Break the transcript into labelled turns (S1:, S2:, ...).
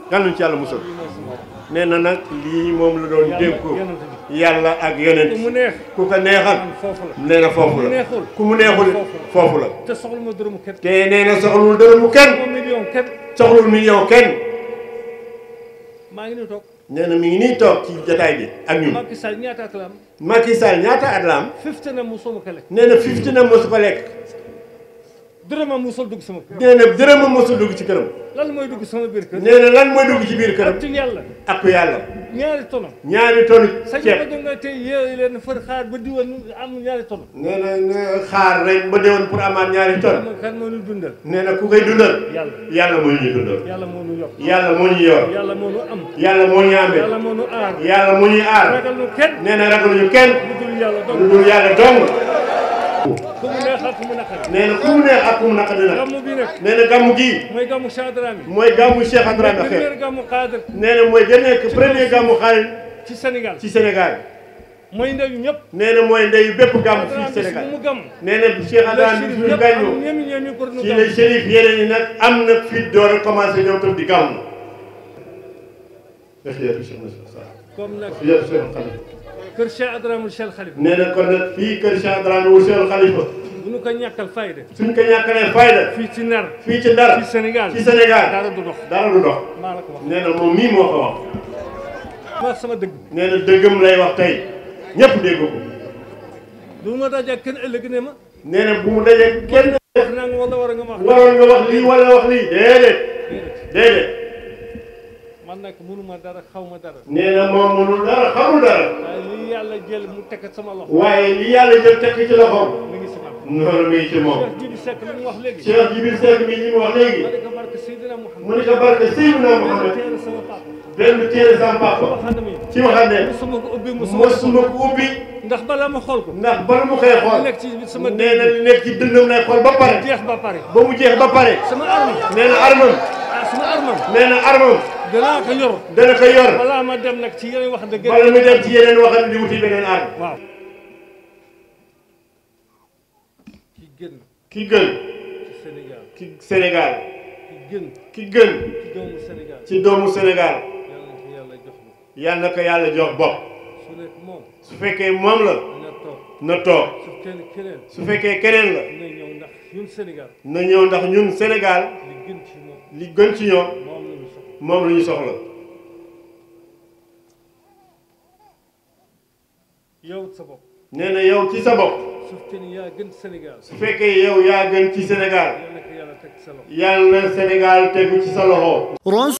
S1: yal nañu ci yàlla musal
S2: lii mooy sama wax
S1: nee na nag lii moom la doon
S2: Yàlla
S1: dénku
S2: yonent bi.
S1: yàlla ak yonent
S2: ku mu neex
S1: ku ko neexal
S2: man foofu la
S1: nee na foofu
S2: ku mu
S1: la
S2: neexul
S1: ku mu neexul foofu la
S2: te soxla ma dërëmu kenn
S1: te nee na soxlul dërëmu kenn
S2: ma million kenn
S1: soxlul million kenn
S2: maa ngi nii toog
S1: nee na mi ngi nii toog ci jataay bi ak ñun
S2: Macky Sall ñaata at la am
S1: Macky Sall ñaata at la am
S2: fifty na musuma ko lekk
S1: nee na fifty na mosu ko lekk
S2: dërëmam musul dugg sama kër
S1: nee na dërëmam mosu dugg ci këram
S2: lan mooy dugg sama biir kër
S1: nee na lan mooy dugg ci biir këram
S2: ci yàlla
S1: ak yàlla
S2: ñaari tono
S1: ñaari tonu
S2: sañ
S1: ceeb
S2: ma da nga tey yeewu leen fër xaar ba diwan am ñaari tono
S1: nee na nga xaar rek ba déwoon pour amaat ñaari ton
S2: xam nga kan moo ñu dundal
S1: nee na ku koy dundal
S2: yàlla
S1: yàlla moo ñuy dundal
S2: yàlla moo ñu yokk
S1: yàlla moo ñu yor
S2: yàlla moo ñu am
S1: yàlla moo ñu amee
S2: yàlla moo ñu aar
S1: yàlla moo ñuy aar
S2: ragal ñu kenn
S1: nee na ragaluñu kenn
S2: lu dul yàlla
S1: lu
S2: dong
S1: dul yàlla dong
S2: ku mu neex ak ku mu naqari
S1: nee na ku mu neex ak ku mu naqadi nag
S2: gàmmu bi nag
S1: nee na gàmmu gii
S2: mooy gàmmu Chadrami
S1: mooy gàmmu Cheikh Adrame
S2: premier
S1: xeer
S2: gàmmu Xaadir
S1: nee na mooy gën nekk premier gàmmu xaalis
S2: ci Sénégal
S1: ci Sénégal
S2: mooy ndeyu ñëpp
S1: nee na mooy ndeyu bépp gàmmu fii
S2: Chadrami
S1: Sénégal
S2: mu gàmm
S1: nee na Cheikh Adrame bi suñu gàññoo
S2: ñemi ñemi pour ñu
S1: ci
S2: gàmm
S1: la shérif yeneen yi nag am na fit door a commencé ñoom tam di gàmmu
S2: comme nag
S1: yëpp Cheikh Khalifa
S2: kër Cheikh Adramul Cheikh Khalifa
S1: nee na kon nag fii kër Cheikh Adrame wu Cheikh Khalifa
S2: bu ñu ko ñàkkal fayda
S1: suñ ko ñàkkalee fayda
S2: fii ci nar
S1: fii ci Ndar
S2: ci Sénégal
S1: ci Sénégal
S2: dara du dox
S1: dara du dox
S2: maa la ko wax
S1: nee na moom mii moo ko wax
S2: ma wax sama dëgg
S1: nee na dëggam lay wax tey ñëpp dégg ko
S2: du ma daje kenn ëllëg ne ma
S1: nee na bu mu dajee kenn
S2: wax naa nga wala war a nga ma wax
S1: waroon nga wax lii wala wax lii déedéet déedéet
S2: man nag mënuma dara xaw ma dara
S1: nee na moom mënul dara xamul dara
S2: waaye li yàlla jël mu teg sama loxo
S1: waaye li yàlla jël tekk ci loxoom
S2: mi ngi si man
S1: noonu mi ngi ci moom
S2: Cheikh Jibi Seck li mu wax léegi
S1: Cheikh Jibril Seck mi li mu wax léegi
S2: ma ne ko barke Seydina
S1: mu
S2: Mouhamed
S1: ni ko barke Seydina Muhammad
S2: teere sama papa
S1: benn téere sama papa
S2: waxande mi
S1: ci waxam ne
S2: musuma ko ubbi musuma ko
S1: mosuma ko ubbi
S2: ndax balaa ma xool ko
S1: ndax bala mu koy xool
S2: li nekk ci sama
S1: nee na li nekk ci dëndam lay xool ba pare
S2: jeex ba pare
S1: ba mu jeex ba pare
S2: sama arme
S1: nee na armam
S2: ah sama armam
S1: nee na armam
S2: danaa ko yor
S1: dana ko yor
S2: balaa ma dem nag ci yeneen wax dëgg
S1: bala mu dem ci yeneen waxam di wuti beneen arme
S2: waaw ki gën
S1: ki gën
S2: ci Sénégal
S1: ki Sénégal
S2: ki gën
S1: ki gën
S2: ci doomu Sénégal
S1: ci doomu Sénégal
S2: yàlla na ko yàlla jox ma
S1: yal na ko yàlla jox bopp
S2: su nekk moom
S1: su fekkee moom la
S2: na toog
S1: na toog
S2: su kenn keneen
S1: su fekkee keneen la
S2: na ñëw ndax ñun Sénégal
S1: na ñëw ndax ñun Sénégal
S2: li gën ci moom
S1: li gën ci ñoom
S2: moom la ñu soxla
S1: moom la ñu soxla
S2: yow sa bopp
S1: nee na yow ci sa bopp
S2: su fekkee ni yaa gën Sénégal
S1: su fekkee yow yaa gën ci Sénégal
S2: yàlla na ko yàlla teg sa loxo
S1: yal na Sénégal tegu ci sa loxo